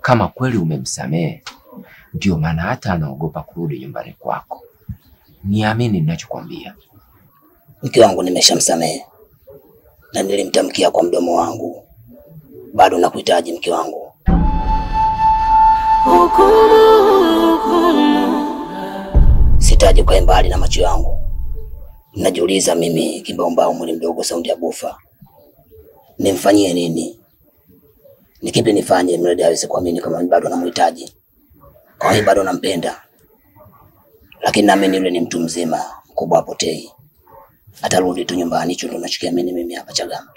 kama kweli umemsamehe, ndio maana hata anaogopa kurudi nyumbani kwako. Niamini ninachokwambia. Mke wangu nimeshamsamehe na nilimtamkia kwa mdomo wangu, bado nakuhitaji mke wangu. Sitaji ukae mbali na macho yangu. Najiuliza mimi kimbaumbau, mwili mdogo, saundi ya bufa, nimfanyie nini? Ni kipi nifanye mradi aweze kuamini kama mimi bado namhitaji, kama mimi bado nampenda? Lakini naamini yule ni mtu mzima mkubwa, apotei, atarudi tu nyumbani. Hicho ndo nachokiamini mimi hapa Chagama.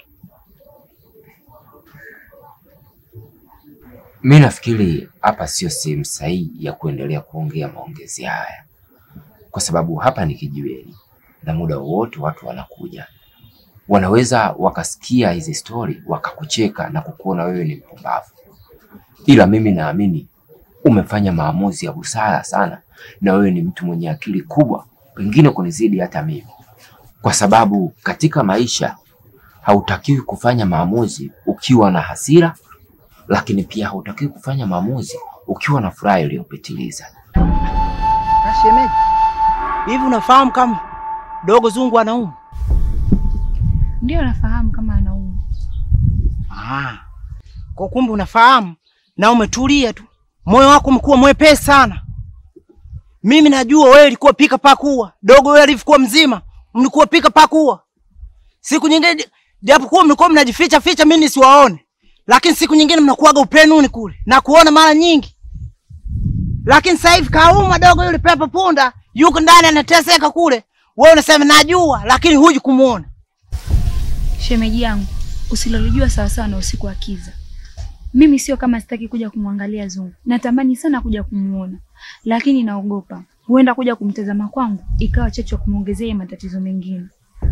Mi nafikiri hapa sio sehemu sahihi ya kuendelea kuongea maongezi haya, kwa sababu hapa ni kijiweni na muda wowote watu wanakuja, wanaweza wakasikia hizi stori wakakucheka na kukuona wewe ni mpumbavu, ila mimi naamini umefanya maamuzi ya busara sana, na wewe ni mtu mwenye akili kubwa, pengine kunizidi hata mimi, kwa sababu katika maisha hautakiwi kufanya maamuzi ukiwa na hasira lakini pia hautakiwi kufanya maamuzi ukiwa na furaha iliyopitiliza. Shemeji, hivi unafahamu kama dogo zungu anaumwa? Ndio nafahamu kama anaumwa. Ah, kwa kumbe unafahamu na umetulia tu, moyo wako umekuwa mwepesi sana. Mimi najua wewe ulikuwa pika pakua, dogo wewe alivyokuwa mzima mlikuwa pika pakua. Siku nyingine japokuwa mlikuwa mnajificha ficha, mimi nisiwaone, lakini siku nyingine mnakuaga upenuni kule na kuona mara nyingi. Lakini sasa hivi kauma dogo yule pepo punda yuko ndani anateseka kule, wewe unasema najua, lakini huji kumuona. Shemeji yangu, usilolijua sawasawa na usiku wa kiza. Mimi sio kama sitaki kuja kumwangalia Zungu, natamani sana kuja kumuona, lakini naogopa huenda kuja kumtazama kwangu ikawa chachu ya kumwongezea matatizo mengine.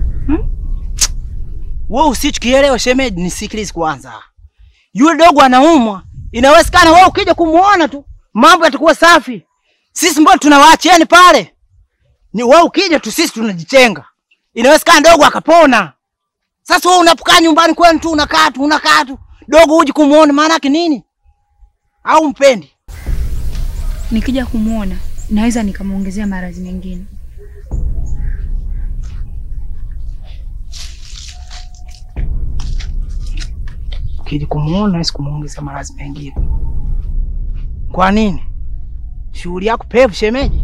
Wewe usichokielewa shemeji, nisikilize kwanza. Yule dogo anaumwa, inawezekana wewe ukija kumuona tu mambo yatakuwa safi. Sisi mbona tunawaachieni pale? Ni wewe ukija tu sisi tunajitenga. Inawezekana dogo akapona. Sasa wewe unapokaa nyumbani kwenu tu unakaa tu unakaa tu, dogo huji kumuona, maana yake nini? Au mpendi? Nikija kumuona naweza nikamwongezea maradhi mengine. Ukija kumuona hawezi kumuongeza maradhi mengine. Kwa nini? Shughuli yako pevu shemeji.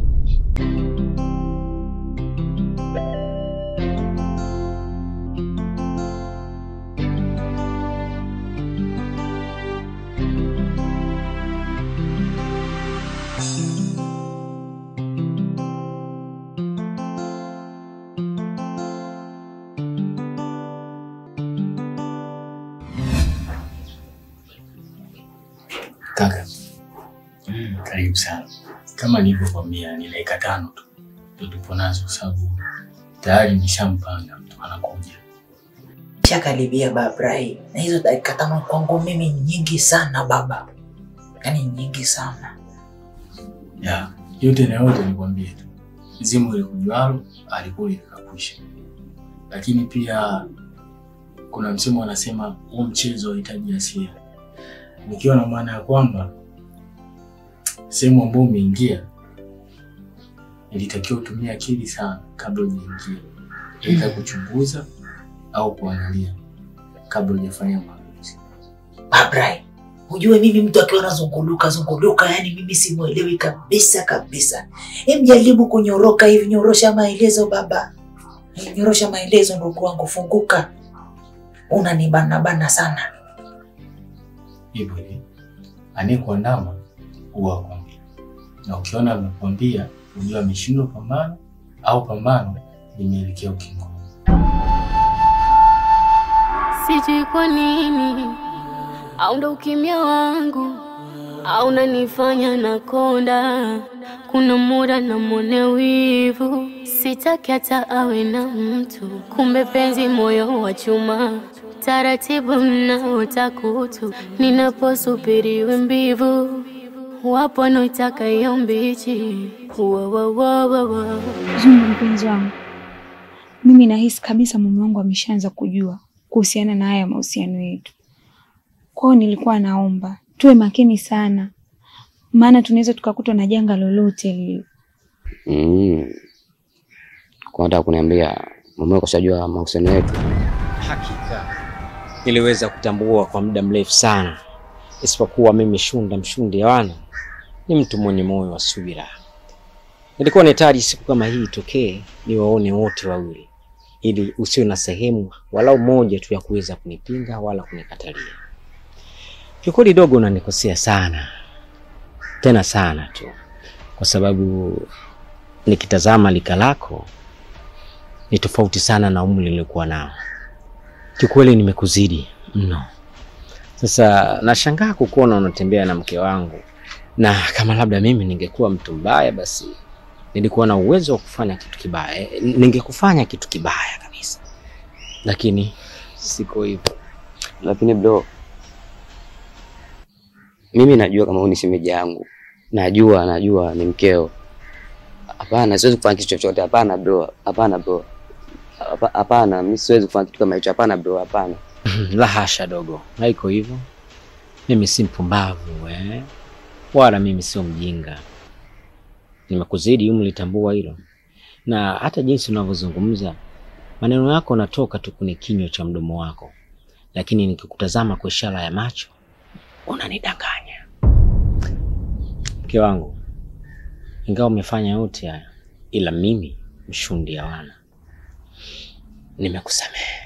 Kaka, karibu sana. Kama nilivyokwambia, ni dakika tano tu ndio tupo nazo, kwa sababu tayari nishampanga mtu anakuja. Shakaribia babrai, na hizo dakika tano kwangu mimi ni nyingi sana baba, yaani nyingi sana. Ya, yote na yote nikwambie tu, zimu ile kujualo alikuwa ikakwisha, lakini pia kuna msemo wanasema huu mchezo hauhitaji hasira, nikiwa na maana ya kwamba sehemu ambayo umeingia ilitakiwa utumie akili sana kabla hujaingia, aidha kuchunguza au kuangalia kabla hujafanya maamuzi. Babrai, ujue mimi mtu akiwa anazunguluka zunguluka, yani mimi simwelewi kabisa kabisa. Hem, jaribu kunyoroka hivi, nyorosha maelezo baba, nyorosha maelezo ndugu wangu, funguka. Unanibana bana sana. Hivyo hivi anayekuandama huwa akwambia, na ukiona amekwambia ujua ameshindwa pambano au pambano limeelekea ukingoni. Sijui kwa nini au ndo ukimya wangu au nanifanya nakonda. Kuna muda namwone wivu, sitaki hata awe na mtu, kumbe penzi moyo wa chuma, taratibu naota kutu, ninaposubiriwe mbivu, wapo wanaotaka hiyo mbichi. Wa, wa, wa, wa, wa. Zungu mpenzi wangu, mimi nahisi kabisa mume wangu ameshaanza kujua kuhusiana na haya mahusiano yetu. Kwa hiyo nilikuwa naomba tuwe makini sana, maana tunaweza tukakutwa na janga lolote lile. Mm. Kwa nataka kuniambia mume wako shajua mahusiano yetu? Hakika niliweza kutambua kwa muda mrefu sana, isipokuwa mimi Shunda Mshundi Yawana ni mtu mwenye moyo wa subira. Nilikuwa nahitaji siku kama hii itokee, niwaone wote wawili, ili usiwe na sehemu walau moja tu ya kuweza kunipinga wala kunikatalia. Kiukweli dogo, unanikosea sana tena sana tu, kwa sababu nikitazama lika lako ni tofauti sana na umri nilikuwa nao. Kiukweli nimekuzidi mno. Sasa nashangaa kukuona unatembea na mke wangu, na kama labda mimi ningekuwa mtu mbaya, basi nilikuwa na uwezo wa kufanya kitu kibaya, Eh, ningekufanya kitu kibaya kabisa, lakini siko hivyo. Lakini bro, mimi najua kama huyu ni shemeji yangu, najua najua ni mkeo. Hapana, siwezi kufanya kitu chochote. Hapana bro, hapana bro, Hapa- hapana, mimi siwezi kufanya kitu kama hicho. Hapana bro, hapana. La hasha dogo, haiko hivyo. Mimi si mpumbavu eh? Wala mimi sio mjinga. Nimekuzidi umri, tambua hilo, na hata jinsi unavyozungumza maneno yako natoka tu kwenye kinywa cha mdomo wako, lakini nikikutazama kwa ishara ya macho unanidanganya. Mke wangu, ingawa umefanya yote haya, ila mimi Mshundi Yawana nimekusamehe.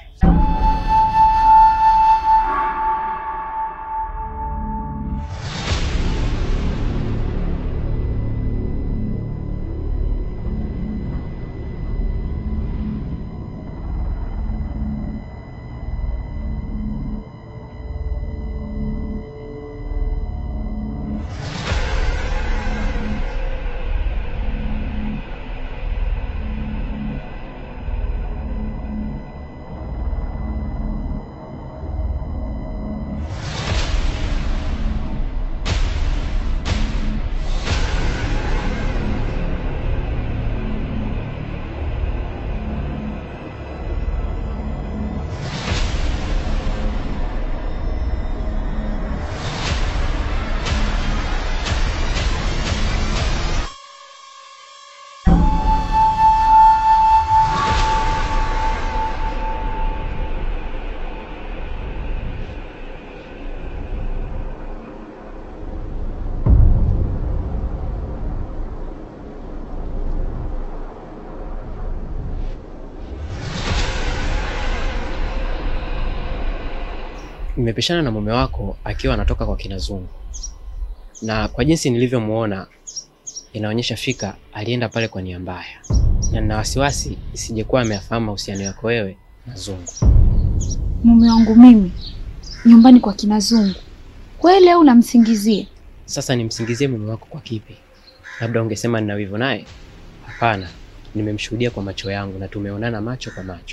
Nimepishana na mume wako akiwa anatoka kwa kina Zungu, na kwa jinsi nilivyomuona inaonyesha fika alienda pale kwa nia mbaya, na nina wasiwasi isijekuwa ameyafahamu mahusiano yako wewe na Zungu. Mume wangu mimi nyumbani kwa kina Zungu kweli, au namsingizia? Sasa nimsingizie mume wako kwa kipi? Labda ungesema nina wivu naye? Hapana, nimemshuhudia kwa macho yangu na tumeonana macho kwa macho.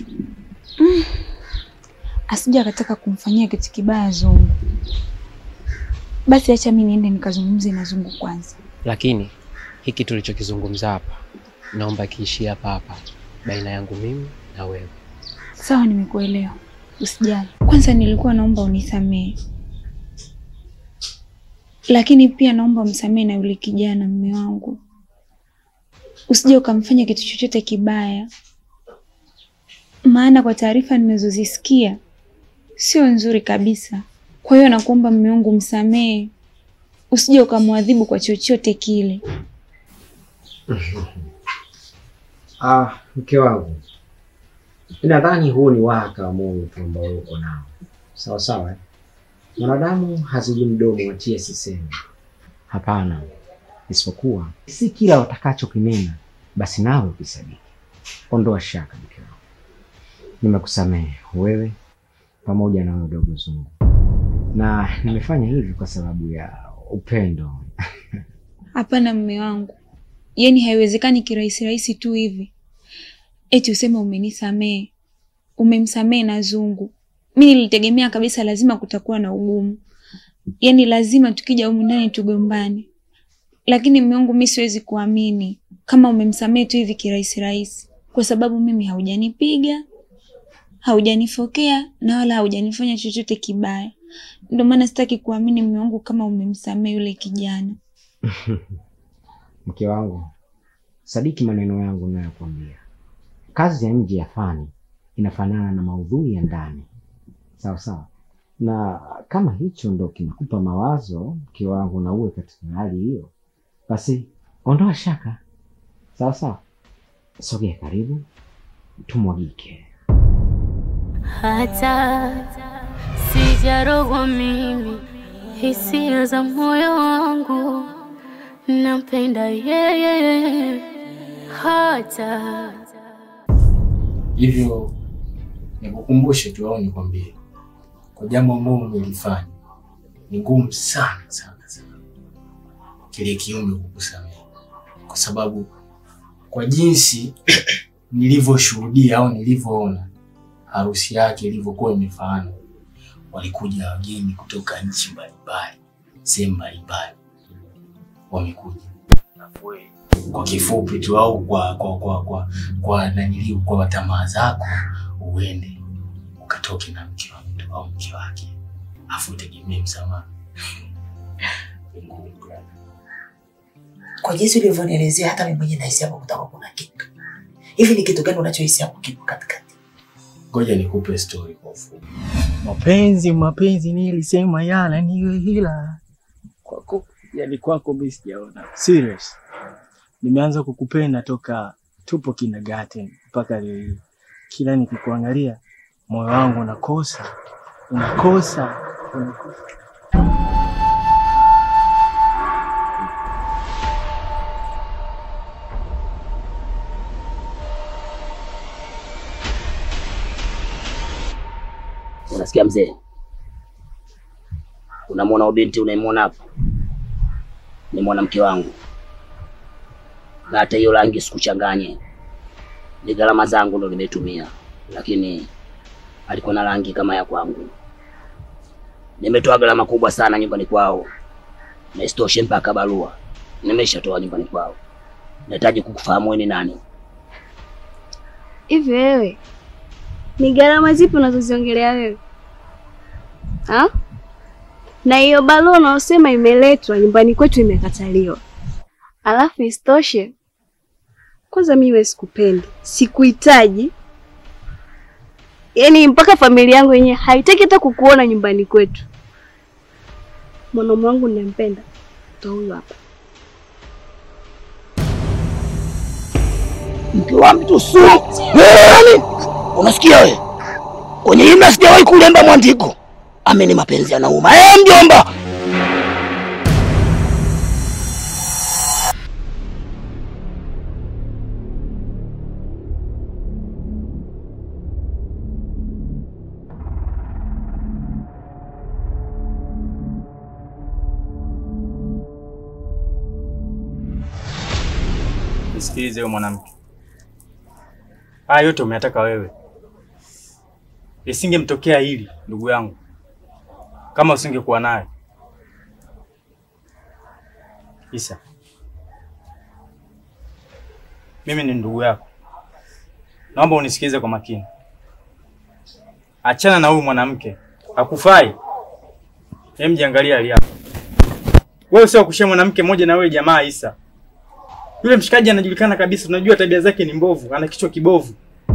Asija akataka kumfanyia kitu kibaya Zungu. Basi acha mimi niende nikazungumze na Zungu kwanza. Lakini hiki tulichokizungumza hapa, naomba kiishie hapa hapa baina yangu mimi na wewe. Sawa, nimekuelewa, usijali. Kwanza nilikuwa naomba unisamehe, lakini pia naomba umsamehe na yule kijana, mume wangu. Usije ukamfanya kitu chochote kibaya, maana kwa taarifa nimezozisikia sio nzuri kabisa. Kwa hiyo nakuomba mume wangu, msamehe, usije ukamwadhibu kwa chochote kile. Ah, mke wangu, nadhani huu ni waka wa Mungu tu ambao uko nao. Sawa sawa, eh? Mwanadamu hazidi mdomo watie sisemi. Hapana, isipokuwa si kila watakachokinena basi nawe ukisadiki. Ondoa shaka, mke wangu, nimekusamehe wewe pamoja na wewe dogo Zungu, na nimefanya hivi kwa sababu ya upendo. Hapana mume wangu, yaani haiwezekani kirahisi rahisi tu hivi eti useme umenisamehe, umemsamehe na Zungu. Mi nilitegemea kabisa lazima kutakuwa na ugumu, yaani lazima tukija humu ndani tugombane, lakini mume wangu, mi siwezi kuamini kama umemsamehe tu hivi kirahisi rahisi, kwa sababu mimi haujanipiga, haujanifokea na wala haujanifanya chochote kibaya. Ndio maana sitaki kuamini mume wangu kama umemsamehe yule kijana. Mke wangu, sadiki maneno yangu ninayokuambia. Kazi ya nje ya fani inafanana na maudhui ya ndani, sawa sawa. Na kama hicho ndo kinakupa mawazo, mke wangu, na uwe katika hali hiyo, basi ondoa shaka, sawa sawa. Sogea karibu, tumwagike. hata sijarogwa mimi, hisia za moyo wangu nampenda yeye, hata Hivyo nikukumbushe tu au nikwambie, kwa jambo ambalo umelifanya ni ngumu sana sana sana kile kiumbe kukusamehe, kwa sababu kwa jinsi nilivyoshuhudia au nilivyoona harusi yake ilivyokuwa imefana, walikuja wageni kutoka nchi mbalimbali, sehemu mbalimbali, wamekuja Alafu wewe, kwa kifupi tu au kwa kwa kwa kwa kwa naniliu kwa tamaa zako uende ukatoke na mke wa mtu au mke wake, afu utegemee msamaha. Ni ngumu brother. Kwa jinsi ulivyonielezea, hata mimi mwenyewe nahisi hapo kutakuwa kuna kitu hivi. Ni kitu gani unachohisi hapo kipo katikati? Ngoja nikupe story kwa ufupi. Mapenzi, mapenzi nilisema yana niwe hila kwako, yani kwako mimi sijaona. Serious, nimeanza kukupenda toka tupo kindergarten mpaka leo hii. Kila nikikuangalia moyo wangu unakosa unakosa unakosa. Unasikia mzee? Unamwona huyo binti unayemwona hapo? Ni mwanamke wangu, na hata hiyo rangi sikuchanganye, ni gharama zangu ndo nimetumia, lakini alikuwa na rangi kama ya kwangu. Nimetoa gharama kubwa sana nyumbani kwao, na isitoshe mpaka barua nimeshatoa nyumbani kwao. Nahitaji kukufahamu wewe ni nani. Hivi wewe ni gharama zipi unazoziongelea wewe ha? Na hiyo barua unaosema imeletwa nyumbani kwetu imekataliwa, alafu isitoshe, kwanza mimi wewe sikupendi, sikuhitaji, yaani mpaka familia yangu yenyewe haitaki hata kukuona nyumbani kwetu. Mwanaume wangu ninampenda ndo huyu hapa. Mke wa mtu su nani? Unasikia wewe? Kwenye himla sijawahi kulemba mwandiko. Ameni mapenzi yanauma. Eh, mjomba. Nisikilize wewe mwanamke, haya yote umeyataka wewe. Lisingemtokea hili ndugu yangu kama usingekuwa naye. Isa, mimi ni ndugu yako, naomba unisikilize kwa makini. Achana na huyu mwanamke, hakufai. Hem, jiangalia hali yako wewe, sio kushia mwanamke mmoja na wewe jamaa Isa. Yule mshikaji anajulikana kabisa, tunajua tabia zake ni mbovu, ana kichwa kibovu.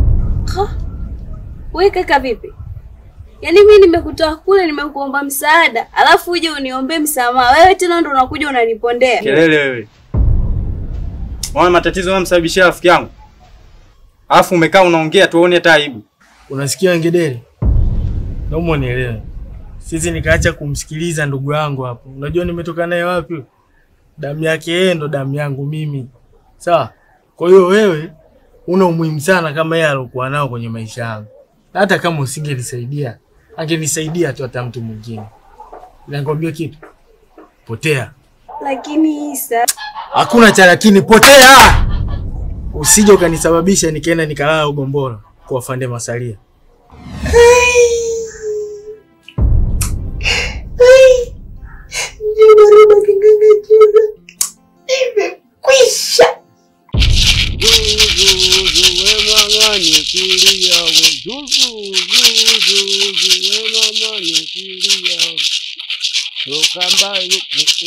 We kaka, vipi? Yaani mimi nimekutoa kule, nimekuomba msaada, alafu uje uniombee msamaha, wewe tena ndo unakuja unanipondea. Kelele wewe. Unaona matatizo unamsababishia rafiki yangu. Alafu umekaa unaongea tuone hata aibu. Unasikia ngedere? Naomba unielewe. Sisi nikaacha kumsikiliza ndugu yangu hapo. Unajua nimetoka naye wapi? Damu yake yeye ndo damu yangu mimi. Sawa? Kwa hiyo wewe una umuhimu sana kama yeye alokuwa nao kwenye maisha yangu. Na hata kama usingenisaidia, angenisaidia tu hata mtu mwingine. Nakwambia kitu. Potea. Lakini Isa, Hakuna cha lakini, potea. Usije ukanisababisha nikaenda nikalala Ugomboro kwa afande Masalia. Jaribu kinganga chura. Imekwisha. Zuzu, we mwang'ani, kilia we Zuzu, zuzu, zuzu, we mama nikilia. Toka mbali.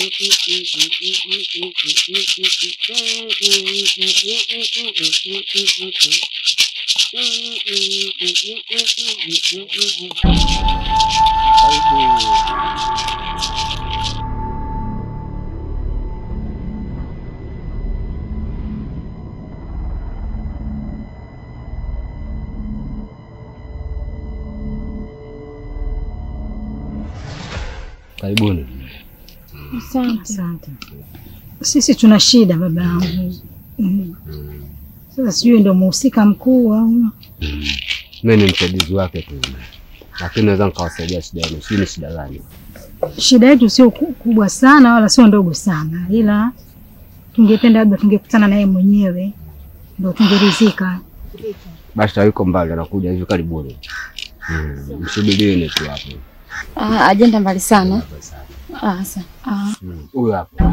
Karibuni. Asante. Sisi tuna shida baba yangu. Mm. Sasa sijui ndo muhusika mkuu au Mimi ni msaidizi wake tu, lakini naweza nikawasaidia shida yenu. Sijui ni shida gani? shida yetu sio ku- kubwa sana wala sio ndogo sana, ila tungependa labda tungekutana naye mwenyewe ndo tungeridhika. Basi hayuko mbali, anakuja hivi karibuni. Mm, Msubirini tu hapo. Ah, ajenda mbali sana. Ah, sa. Ah. Mm, Huyu hapo.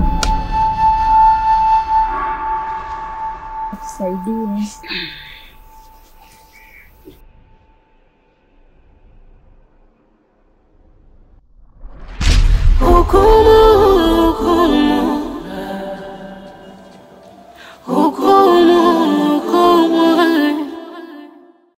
Tusaidie. Hukumu, hukumu, hukumu.